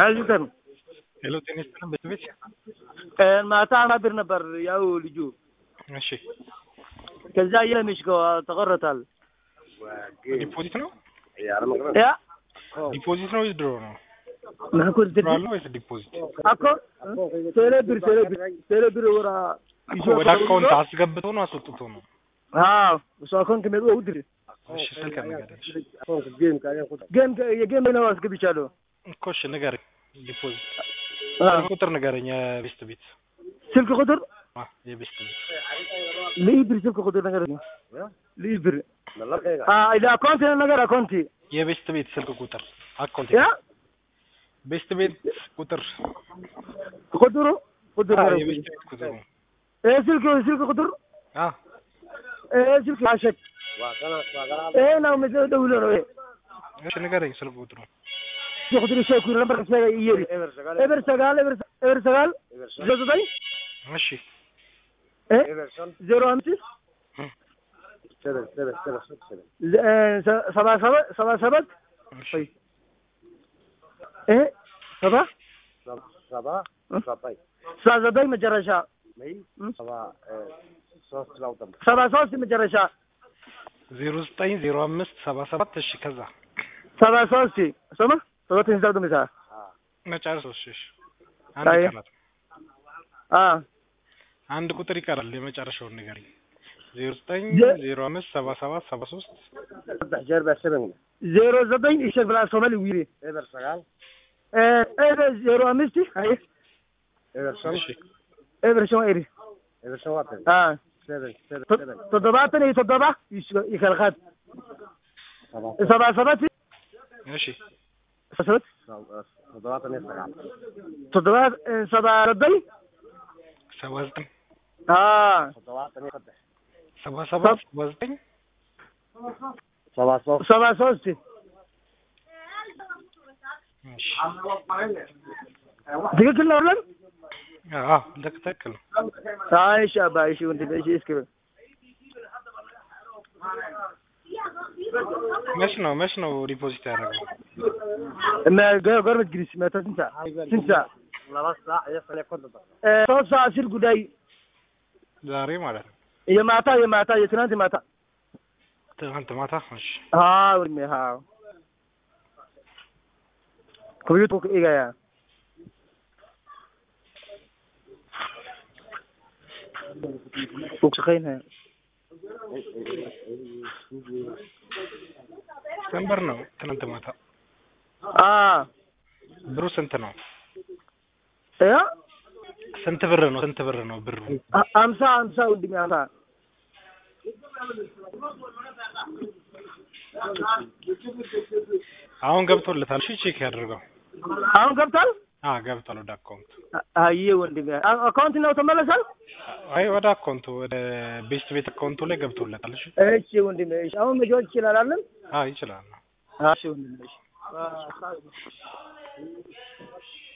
ናዝተን ሄሎ ጤና ይስጥልን ቤት ማታ ማብር ነበር ያው ልጁ እሺ ከዛ የለምሽ ተቆረታል ዲፖዚት ነው ያ ዲፖዚት ነው ወይስ ድሮ ነው ማኩል ድሮ አለ ወይስ ዲፖዚት አኮ ቴሌብር ቴሌብር ቴሌብር ወራ እኮ ወደ አካውንት አስገብቶ ነው አስወጥቶ ነው አዎ እሱ አካውንት ከመጡ ውድር እሺ ስልክ ንገረኝ ጌም የጌም ነው አስገብቻለሁ እኮ እሺ ንገረኝ ዲፖዚት አዎ ቁጥር ንገረኝ የቤስት ቤት ስልክ ቁጥር አ የቤስት ቤት ልይብር ስልክ ቁጥር ነገር ነው ልይብር አ ኢላ አካውንት ነገር አካውንት የቤስት ቤት ስልክ ቁጥር አካውንት ያ ቤስት ቤት ቁጥር ቁጥሩ ቁጥር አ የቤስት ቤት ቁጥር ነው እህ ስልክ ስልክ ቁጥር አ እህ ስልክ አሸት ይሄ ነው መዘው ደውሎ ነው ይሄ እሺ ንገረኝ ስልክ ቁጥሩ ቁጥር ሸኩር ነበር ከሰጋ ይየሪ ኤቨር ሰጋል ኤቨር ኤቨር ሰጋል ዘጠኝ እሺ እህ ዜሮ አምስት ሰባ ሰባት ሰባ ሰባት እሺ እህ ሰባ ሰባ ዘጠኝ መጨረሻ ሰባ ሶስት መጨረሻ ዜሮ ዘጠኝ ዜሮ አምስት ሰባ ሰባት እሺ ከዛ ሰባ ሶስት ሰማ ሰባት ሂሳብ ደምሳ መጨረሻ እሺ እሺ አንድ አይ። ይቀራል አ አንድ ቁጥር ይቀራል የመጨረሻውን ንገረኝ ዜሮ ዘጠኝ ዜ- ዜሮ አምስት ሰባ ሰባት ሰባ ሶስት ዜሮ ዘጠኝ ይሸክ ብላ ሶማሊ ዊሪ ኤቨር ዜሮ አምስት አይ እሺ ኤቨር ሸማ ኤሪ አ ተoddobaatan iyo toddoba ይከልካት ሰባ ሰባት እሺ ሰባት toddoba ሰባ ዘጠኝ ሰባ ዘጠኝ አ ሰባ ሰባት ሰባ ዘጠኝ ሰባ ሶስት እሺ ትክክል ነው አይደለም? አዎ ትክክል ነው አይ እሺ አባ እሺ ወንድሜ እሺ እስኪ በል መች ነው መች ነው ዲፖዚት ያደረገው እና ገ- ጎረቤት ግሪስ መቶ ስንት ሰዓት ስንት ሰዓት እ ሶስት ሰዓት ሲል ጉዳይ ዛሬ ማለት ነው የማታ የማታ የትናንት የማታ ትናንት ማታ እሺ አዎ ወንድሜ አዎ ከቤቱ ኢጋያ ወክሰኸኝ ስንት ብር ነው ትናንት ማታ አ ብሩ ስንት ነው ያ ስንት ብር ነው ስንት ብር ነው ብሩ አ- አምሳ አምሳ ወንድሜ አምሳ አሁን ገብቶለታል እሺ ቼክ ያድርገው አሁን ገብቷል አ ገብቷል ወደ አካውንት አ- አየ ወንድሜ አ- አካውንት ነው ተመለሳል አይ ወደ አካውንቱ ወደ ቤስት ቤት አካውንቱ ላይ ገብቶለታል እሺ እሺ ወንድሜ እሺ አሁን መጫወት ይችላል አይደል አ ይችላል እሺ ወንድሜ እሺ